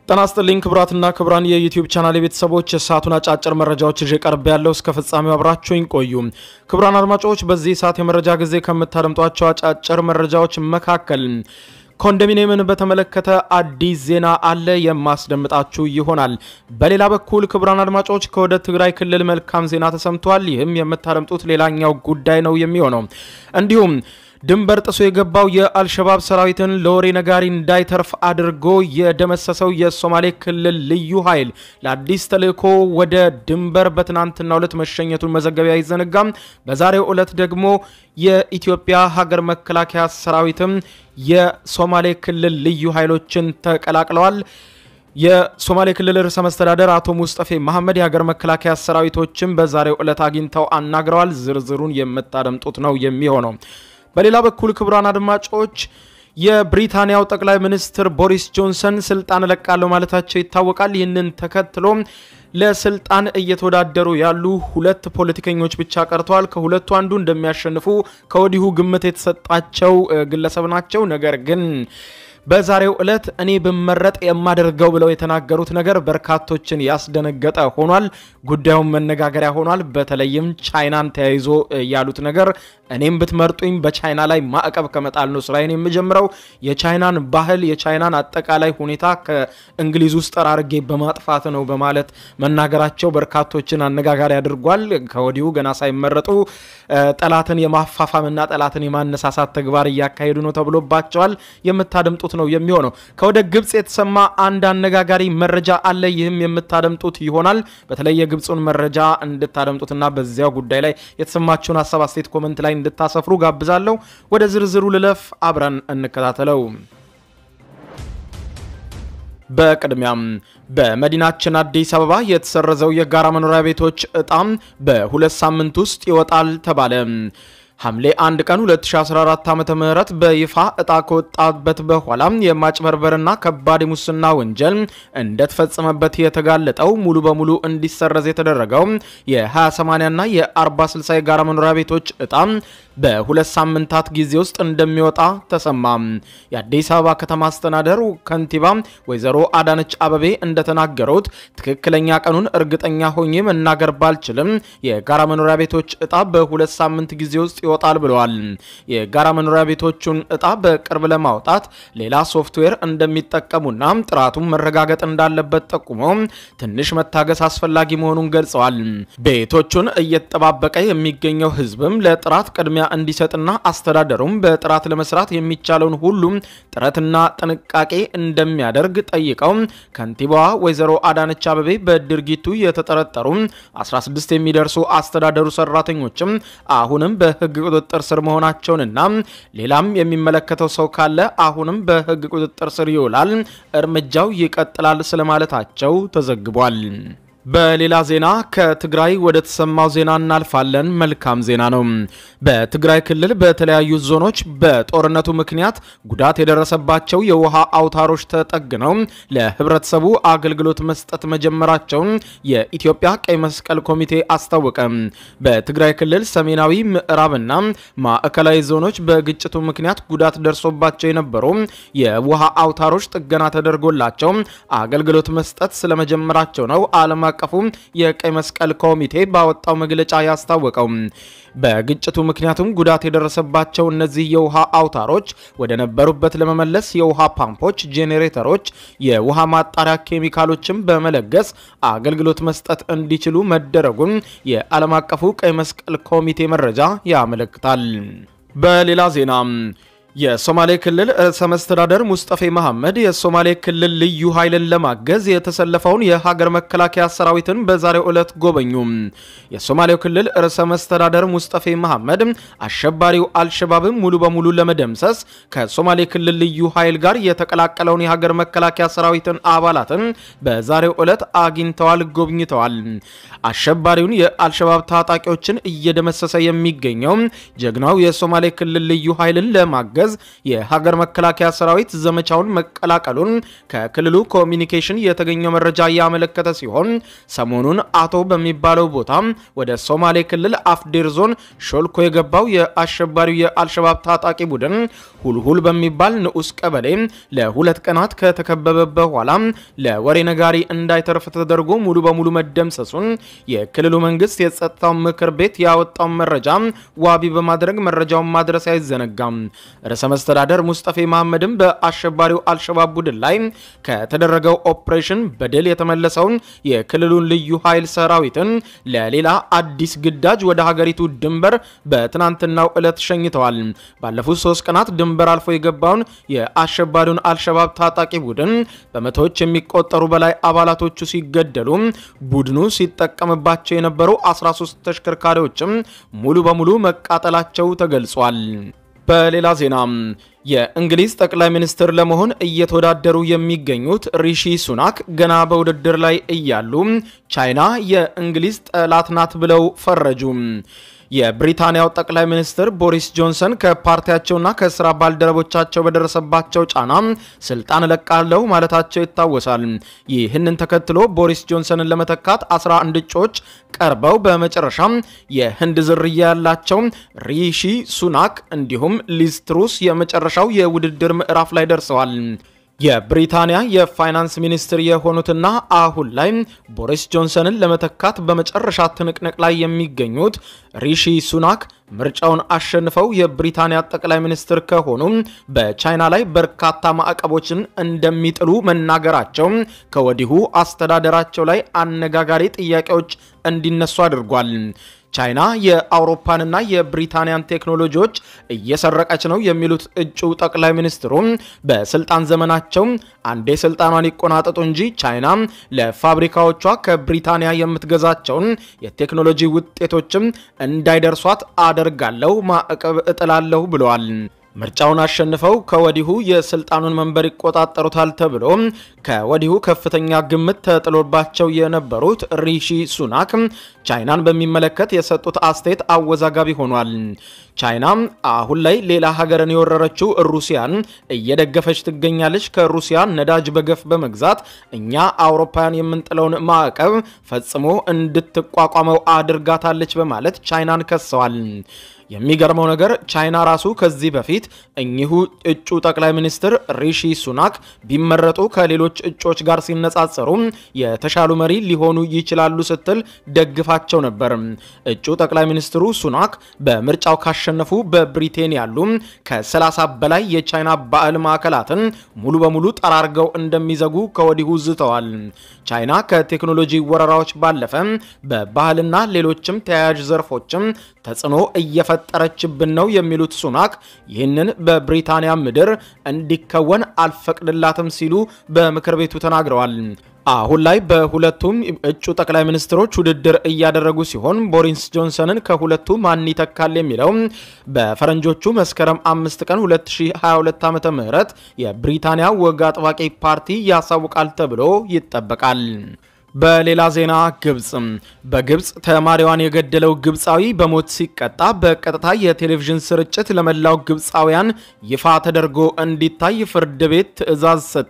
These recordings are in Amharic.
ጤና ይስጥልኝ ክቡራትና ክቡራን የዩቲዩብ ቻናል ቤተሰቦች የሰዓቱን አጫጭር መረጃዎች ይዤ ቀርብ ያለው እስከ ፍጻሜው አብራችሁኝ ቆዩ። ክቡራን አድማጮች በዚህ ሰዓት የመረጃ ጊዜ ከምታደምጧቸው አጫጭር መረጃዎች መካከል ኮንዶሚኒየምን በተመለከተ አዲስ ዜና አለ የማስደምጣችሁ ይሆናል። በሌላ በኩል ክቡራን አድማጮች ከወደ ትግራይ ክልል መልካም ዜና ተሰምቷል። ይህም የምታደምጡት ሌላኛው ጉዳይ ነው የሚሆነው እንዲሁም ድንበር ጥሶ የገባው የአልሸባብ ሰራዊትን ለወሬ ነጋሪ እንዳይተርፍ አድርጎ የደመሰሰው የሶማሌ ክልል ልዩ ኃይል ለአዲስ ተልእኮ ወደ ድንበር በትናንትናው ዕለት መሸኘቱን መዘገቢያ አይዘነጋም። በዛሬው ዕለት ደግሞ የኢትዮጵያ ሀገር መከላከያ ሰራዊትም የሶማሌ ክልል ልዩ ኃይሎችን ተቀላቅለዋል። የሶማሌ ክልል ርዕሰ መስተዳደር አቶ ሙስጠፌ መሐመድ የሀገር መከላከያ ሰራዊቶችን በዛሬው ዕለት አግኝተው አናግረዋል። ዝርዝሩን የምታደምጡት ነው የሚሆነው። በሌላ በኩል ክቡራን አድማጮች የብሪታንያው ጠቅላይ ሚኒስትር ቦሪስ ጆንሰን ስልጣን እለቃለሁ ማለታቸው ይታወቃል። ይህንን ተከትሎ ለስልጣን እየተወዳደሩ ያሉ ሁለት ፖለቲከኞች ብቻ ቀርተዋል። ከሁለቱ አንዱ እንደሚያሸንፉ ከወዲሁ ግምት የተሰጣቸው ግለሰብ ናቸው። ነገር ግን በዛሬው ዕለት እኔ ብመረጥ የማደርገው ብለው የተናገሩት ነገር በርካቶችን ያስደነገጠ ሆኗል። ጉዳዩን መነጋገሪያ ሆኗል። በተለይም ቻይናን ተያይዞ ያሉት ነገር እኔም ብትመርጡኝ በቻይና ላይ ማዕቀብ ከመጣል ነው ስራዬን የምጀምረው፣ የቻይናን ባህል፣ የቻይናን አጠቃላይ ሁኔታ ከእንግሊዝ ውስጥ ጠራርጌ በማጥፋት ነው በማለት መናገራቸው በርካቶችን አነጋጋሪ አድርጓል። ከወዲሁ ገና ሳይመረጡ ጠላትን የማፋፋምና ጠላትን የማነሳሳት ተግባር እያካሄዱ ነው ተብሎባቸዋል። የምታደምጡት ነው የሚሆነው። ከወደ ግብጽ የተሰማ አንድ አነጋጋሪ መረጃ አለ። ይህም የምታደምጡት ይሆናል። በተለይ የግብፁን መረጃ እንድታደምጡትና በዚያው ጉዳይ ላይ የተሰማችሁን ሀሳብ አስተያየት ኮመንት ላይ እንድታሰፍሩ ጋብዛለሁ። ወደ ዝርዝሩ ልለፍ፣ አብረን እንከታተለው። በቅድሚያም በመዲናችን አዲስ አበባ የተሰረዘው የጋራ መኖሪያ ቤቶች እጣም በሁለት ሳምንት ውስጥ ይወጣል ተባለ። ሐምሌ 1 ቀን 2014 ዓ.ም በይፋ እጣ ከወጣበት በኋላ የማጭበርበርና ከባድ የሙስና ወንጀል እንደተፈጸመበት የተጋለጠው ሙሉ በሙሉ እንዲሰረዝ የተደረገው የ20/80 እና የ40/60 የጋራ መኖሪያ ቤቶች እጣ በሁለት ሳምንታት ጊዜ ውስጥ እንደሚወጣ ተሰማ። የአዲስ አበባ ከተማ አስተዳደር ከንቲባ ወይዘሮ አዳነች አበቤ እንደተናገሩት ትክክለኛ ቀኑን እርግጠኛ ሆኜ መናገር ባልችልም የጋራ መኖሪያ ቤቶች እጣ በሁለት ሳምንት ጊዜ ውስጥ ይወጣል ብለዋል። የጋራ መኖሪያ ቤቶቹን እጣ በቅርብ ለማውጣት ሌላ ሶፍትዌር እንደሚጠቀሙና ጥራቱን መረጋገጥ እንዳለበት ጠቁመው ትንሽ መታገስ አስፈላጊ መሆኑን ገልጸዋል። ቤቶቹን እየተጠባበቀ የሚገኘው ሕዝብም ለጥራት ቅድሚያ እንዲሰጥና አስተዳደሩም በጥራት ለመስራት የሚቻለውን ሁሉም ጥረትና ጥንቃቄ እንደሚያደርግ ጠይቀው ከንቲባዋ ወይዘሮ አዳነች አበቤ በድርጊቱ የተጠረጠሩ 16 የሚደርሱ አስተዳደሩ ሰራተኞችም አሁንም በህግ ቁጥጥር ስር መሆናቸውንና ሌላም የሚመለከተው ሰው ካለ አሁንም በህግ ቁጥጥር ስር ይውላል፣ እርምጃው ይቀጥላል ስለማለታቸው ተዘግቧል። በሌላ ዜና ከትግራይ ወደ ተሰማው ዜና እናልፋለን። መልካም ዜና ነው። በትግራይ ክልል በተለያዩ ዞኖች በጦርነቱ ምክንያት ጉዳት የደረሰባቸው የውሃ አውታሮች ተጠግነው ለህብረተሰቡ አገልግሎት መስጠት መጀመራቸውን የኢትዮጵያ ቀይ መስቀል ኮሚቴ አስታወቀ። በትግራይ ክልል ሰሜናዊ ምዕራብና ማዕከላዊ ዞኖች በግጭቱ ምክንያት ጉዳት ደርሶባቸው የነበሩ የውሃ አውታሮች ጥገና ተደርጎላቸው አገልግሎት መስጠት ስለመጀመራቸው ነው ዓለም አቀፉ የቀይ መስቀል ኮሚቴ ባወጣው መግለጫ ያስታወቀው። በግጭቱ ምክንያቱም ጉዳት የደረሰባቸው እነዚህ የውሃ አውታሮች ወደ ነበሩበት ለመመለስ የውሃ ፓምፖች፣ ጄኔሬተሮች፣ የውሃ ማጣሪያ ኬሚካሎችን በመለገስ አገልግሎት መስጠት እንዲችሉ መደረጉን የዓለም አቀፉ ቀይ መስቀል ኮሚቴ መረጃ ያመለክታል። በሌላ ዜና የሶማሌ ክልል ርዕሰ መስተዳደር ሙስጠፌ መሐመድ የሶማሌ ክልል ልዩ ኃይልን ለማገዝ የተሰለፈውን የሀገር መከላከያ ሰራዊትን በዛሬው ዕለት ጎበኙ። የሶማሌው ክልል ርዕሰ መስተዳደር ሙስጠፌ መሐመድ አሸባሪው አልሸባብን ሙሉ በሙሉ ለመደምሰስ ከሶማሌ ክልል ልዩ ኃይል ጋር የተቀላቀለውን የሀገር መከላከያ ሰራዊትን አባላትን በዛሬው ዕለት አግኝተዋል፣ ጎብኝተዋል። አሸባሪውን የአልሸባብ ታጣቂዎችን እየደመሰሰ የሚገኘው ጀግናው የሶማሌ ክልል ልዩ ኃይልን ለማገዝ በማገዝ የሀገር መከላከያ ሰራዊት ዘመቻውን መቀላቀሉን ከክልሉ ኮሚኒኬሽን የተገኘው መረጃ ያመለከተ ሲሆን ሰሞኑን አቶ በሚባለው ቦታ ወደ ሶማሌ ክልል አፍዴር ዞን ሾልኮ የገባው የአሸባሪው የአልሸባብ ታጣቂ ቡድን ሁልሁል በሚባል ንዑስ ቀበሌ ለሁለት ቀናት ከተከበበ በኋላ ለወሬ ነጋሪ እንዳይተርፍ ተደርጎ ሙሉ በሙሉ መደምሰሱን የክልሉ መንግስት የጸጥታው ምክር ቤት ያወጣውን መረጃ ዋቢ በማድረግ መረጃውን ማድረስ አይዘነጋም። ርዕሰ መስተዳደር ሙስጠፌ መሐመድም በአሸባሪው አልሸባብ ቡድን ላይ ከተደረገው ኦፕሬሽን በድል የተመለሰውን የክልሉን ልዩ ኃይል ሰራዊትን ለሌላ አዲስ ግዳጅ ወደ ሀገሪቱ ድንበር በትናንትናው ዕለት ሸኝተዋል። ባለፉት ሶስት ቀናት ድንበር አልፎ የገባውን የአሸባሪውን አልሸባብ ታጣቂ ቡድን በመቶዎች የሚቆጠሩ በላይ አባላቶቹ ሲገደሉ ቡድኑ ሲጠቀምባቸው የነበሩ 13 ተሽከርካሪዎችም ሙሉ በሙሉ መቃጠላቸው ተገልጿል። በሌላ ዜና የእንግሊዝ ጠቅላይ ሚኒስትር ለመሆን እየተወዳደሩ የሚገኙት ሪሺ ሱናክ ገና በውድድር ላይ እያሉ ቻይና የእንግሊዝ ጠላት ናት ብለው ፈረጁ። የብሪታንያው ጠቅላይ ሚኒስትር ቦሪስ ጆንሰን ከፓርቲያቸውና ከስራ ባልደረቦቻቸው በደረሰባቸው ጫና ስልጣን እለቃለሁ ማለታቸው ይታወሳል። ይህንን ተከትሎ ቦሪስ ጆንሰንን ለመተካት 11 እጩዎች ቀርበው በመጨረሻም የህንድ ዝርያ ያላቸው ሪሺ ሱናክ እንዲሁም ሊዝ ትሩስ የመጨረሻው የውድድር ምዕራፍ ላይ ደርሰዋል። የብሪታንያ የፋይናንስ ሚኒስትር የሆኑትና አሁን ላይ ቦሪስ ጆንሰንን ለመተካት በመጨረሻ ትንቅንቅ ላይ የሚገኙት ሪሺ ሱናክ ምርጫውን አሸንፈው የብሪታንያ ጠቅላይ ሚኒስትር ከሆኑ በቻይና ላይ በርካታ ማዕቀቦችን እንደሚጥሉ መናገራቸው ከወዲሁ አስተዳደራቸው ላይ አነጋጋሪ ጥያቄዎች እንዲነሱ አድርጓል። ቻይና የአውሮፓንና የብሪታንያን ቴክኖሎጂዎች እየሰረቀች ነው የሚሉት እጩ ጠቅላይ ሚኒስትሩ በስልጣን ዘመናቸው አንዴ ስልጣኗን ይቆናጠጡ እንጂ ቻይና ለፋብሪካዎቿ ከብሪታንያ የምትገዛቸውን የቴክኖሎጂ ውጤቶችም እንዳይደርሷት አደርጋለሁ፣ ማዕቀብ እጥላለሁ ብለዋል። ምርጫውን አሸንፈው ከወዲሁ የስልጣኑን መንበር ይቆጣጠሩታል ተብሎ ከወዲሁ ከፍተኛ ግምት ተጥሎባቸው የነበሩት ሪሺ ሱናክ ቻይናን በሚመለከት የሰጡት አስተያየት አወዛጋቢ ሆኗል። ቻይና አሁን ላይ ሌላ ሀገርን የወረረችው ሩሲያን እየደገፈች ትገኛለች። ከሩሲያ ነዳጅ በገፍ በመግዛት እኛ አውሮፓውያን የምንጥለውን ማዕቀብ ፈጽሞ እንድትቋቋመው አድርጋታለች በማለት ቻይናን ከሰዋል። የሚገርመው ነገር ቻይና ራሱ ከዚህ በፊት እኚሁ እጩ ጠቅላይ ሚኒስትር ሪሺ ሱናክ ቢመረጡ ከሌሎች እጩዎች ጋር ሲነጻጸሩ የተሻሉ መሪ ሊሆኑ ይችላሉ ስትል ደግፋቸው ነበር። እጩ ጠቅላይ ሚኒስትሩ ሱናክ በምርጫው ካሸነፉ በብሪቴን ያሉ ከ30 በላይ የቻይና ባዕል ማዕከላትን ሙሉ በሙሉ ጠራርገው እንደሚዘጉ ከወዲሁ ዝተዋል። ቻይና ከቴክኖሎጂ ወረራዎች ባለፈ በባህልና ሌሎችም ተያያዥ ዘርፎችም ተጽዕኖ እየፈጠረችብን ነው የሚሉት ሱናክ ይህንን በብሪታንያ ምድር እንዲከወን አልፈቅድላትም ሲሉ በምክር ቤቱ ተናግረዋል። አሁን ላይ በሁለቱም እጩ ጠቅላይ ሚኒስትሮች ውድድር እያደረጉ ሲሆን ቦሪስ ጆንሰንን ከሁለቱ ማን ይተካል የሚለው በፈረንጆቹ መስከረም አምስት ቀን 2022 ዓ.ም የብሪታንያ ወግ አጥባቂ ፓርቲ ያሳውቃል ተብሎ ይጠበቃል። በሌላ ዜና ግብጽ በግብጽ ተማሪዋን የገደለው ግብፃዊ በሞት ሲቀጣ በቀጥታ የቴሌቪዥን ስርጭት ለመላው ግብፃውያን ይፋ ተደርጎ እንዲታይ ፍርድ ቤት ትዕዛዝ ሰጠ።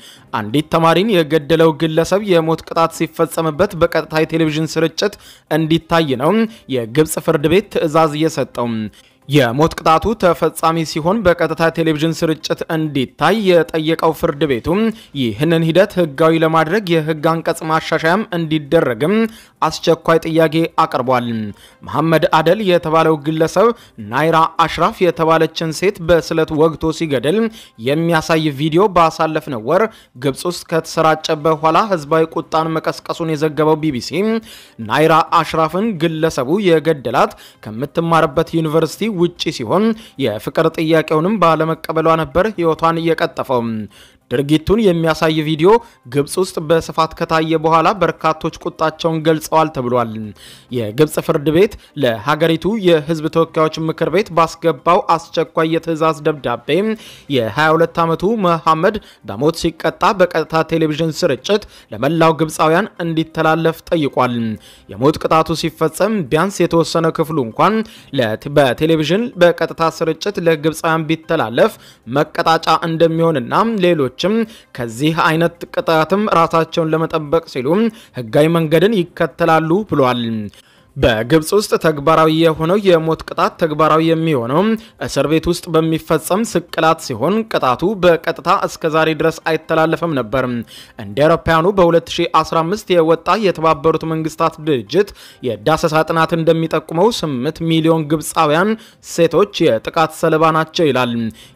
አንዲት ተማሪን የገደለው ግለሰብ የሞት ቅጣት ሲፈጸምበት በቀጥታ የቴሌቪዥን ስርጭት እንዲታይ ነው የግብጽ ፍርድ ቤት ትዕዛዝ የሰጠው። የሞት ቅጣቱ ተፈጻሚ ሲሆን በቀጥታ ቴሌቪዥን ስርጭት እንዲታይ የጠየቀው ፍርድ ቤቱ ይህንን ሂደት ሕጋዊ ለማድረግ የሕግ አንቀጽ ማሻሻያም እንዲደረግም አስቸኳይ ጥያቄ አቅርቧል። መሐመድ አደል የተባለው ግለሰብ ናይራ አሽራፍ የተባለችን ሴት በስለት ወግቶ ሲገድል የሚያሳይ ቪዲዮ ባሳለፍነው ወር ግብጽ ውስጥ ከተሰራጨ በኋላ ህዝባዊ ቁጣን መቀስቀሱን የዘገበው ቢቢሲ ናይራ አሽራፍን ግለሰቡ የገደላት ከምትማርበት ዩኒቨርሲቲ ውጪ ሲሆን የፍቅር ጥያቄውንም ባለመቀበሏ ነበር ህይወቷን እየቀጠፈው። ድርጊቱን የሚያሳይ ቪዲዮ ግብፅ ውስጥ በስፋት ከታየ በኋላ በርካቶች ቁጣቸውን ገልጸዋል ተብሏል። የግብፅ ፍርድ ቤት ለሀገሪቱ የህዝብ ተወካዮች ምክር ቤት ባስገባው አስቸኳይ የትዕዛዝ ደብዳቤ የ22 ዓመቱ መሐመድ በሞት ሲቀጣ በቀጥታ ቴሌቪዥን ስርጭት ለመላው ግብፃውያን እንዲተላለፍ ጠይቋል። የሞት ቅጣቱ ሲፈጸም ቢያንስ የተወሰነ ክፍሉ እንኳን በቴሌቪዥን በቀጥታ ስርጭት ለግብፃውያን ቢተላለፍ መቀጣጫ እንደሚሆንና ሌሎችም ከዚህ አይነት ቅጣትም ራሳቸውን ለመጠበቅ ሲሉ ህጋዊ መንገድን ይከተላሉ ብሏል። በግብፅ ውስጥ ተግባራዊ የሆነው የሞት ቅጣት ተግባራዊ የሚሆነው እስር ቤት ውስጥ በሚፈጸም ስቅላት ሲሆን ቅጣቱ በቀጥታ እስከ ዛሬ ድረስ አይተላለፍም ነበር። እንደ አውሮፓውያኑ በ2015 የወጣ የተባበሩት መንግስታት ድርጅት የዳሰሳ ጥናት እንደሚጠቁመው 8 ሚሊዮን ግብፃውያን ሴቶች የጥቃት ሰለባ ናቸው ይላል።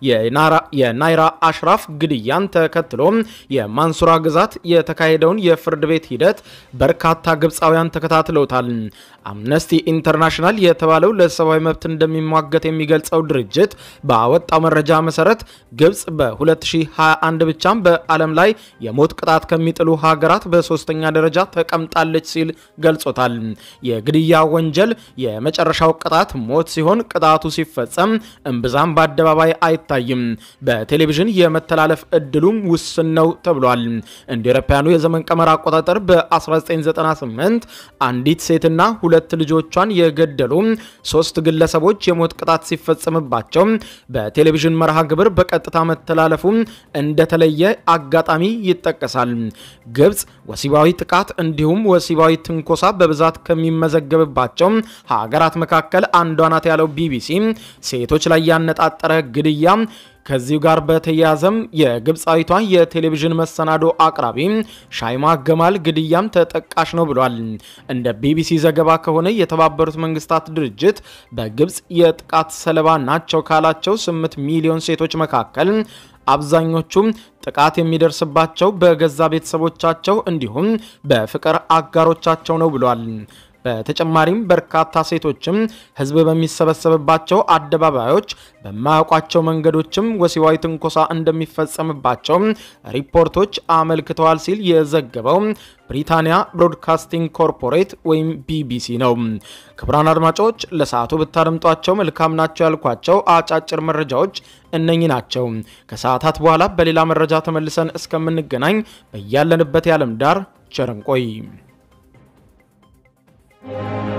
የናይራ አሽራፍ ግድያን ተከትሎ የማንሱራ ግዛት የተካሄደውን የፍርድ ቤት ሂደት በርካታ ግብፃውያን ተከታትለውታል። አምነስቲ ኢንተርናሽናል የተባለው ለሰብአዊ መብት እንደሚሟገት የሚገልጸው ድርጅት ባወጣው መረጃ መሰረት ግብፅ በ2021 ብቻም በዓለም ላይ የሞት ቅጣት ከሚጥሉ ሀገራት በሶስተኛ ደረጃ ተቀምጣለች ሲል ገልጾታል። የግድያ ወንጀል የመጨረሻው ቅጣት ሞት ሲሆን ቅጣቱ ሲፈጸም እምብዛም በአደባባይ አይታይም። በቴሌቪዥን የመተላለፍ እድሉም ውስን ነው ተብሏል። እንደ አውሮፓውያኑ የዘመን ቀመር አቆጣጠር በ1998 አንዲት ሴትና ሁለት ልጆቿን የገደሉ ሶስት ግለሰቦች የሞት ቅጣት ሲፈጸምባቸው በቴሌቪዥን መርሃ ግብር በቀጥታ መተላለፉ እንደተለየ አጋጣሚ ይጠቀሳል። ግብፅ ወሲባዊ ጥቃት እንዲሁም ወሲባዊ ትንኮሳ በብዛት ከሚመዘገብባቸው ሀገራት መካከል አንዷ ናት ያለው ቢቢሲ ሴቶች ላይ ያነጣጠረ ግድያ ከዚሁ ጋር በተያያዘም የግብፃዊቷ የቴሌቪዥን መሰናዶ አቅራቢ ሻይማ ገማል ግድያም ተጠቃሽ ነው ብሏል። እንደ ቢቢሲ ዘገባ ከሆነ የተባበሩት መንግስታት ድርጅት በግብፅ የጥቃት ሰለባ ናቸው ካላቸው 8 ሚሊዮን ሴቶች መካከል አብዛኞቹም ጥቃት የሚደርስባቸው በገዛ ቤተሰቦቻቸው እንዲሁም በፍቅር አጋሮቻቸው ነው ብሏል። በተጨማሪም በርካታ ሴቶችም ሕዝብ በሚሰበሰብባቸው አደባባዮች በማያውቋቸው መንገዶችም ወሲባዊ ትንኮሳ እንደሚፈጸምባቸው ሪፖርቶች አመልክተዋል ሲል የዘገበው ብሪታንያ ብሮድካስቲንግ ኮርፖሬት ወይም ቢቢሲ ነው። ክቡራን አድማጮች ለሰዓቱ ብታደምጧቸው መልካም ናቸው ያልኳቸው አጫጭር መረጃዎች እነኚህ ናቸው። ከሰዓታት በኋላ በሌላ መረጃ ተመልሰን እስከምንገናኝ በያለንበት የዓለም ዳር ቸር እንቆይ።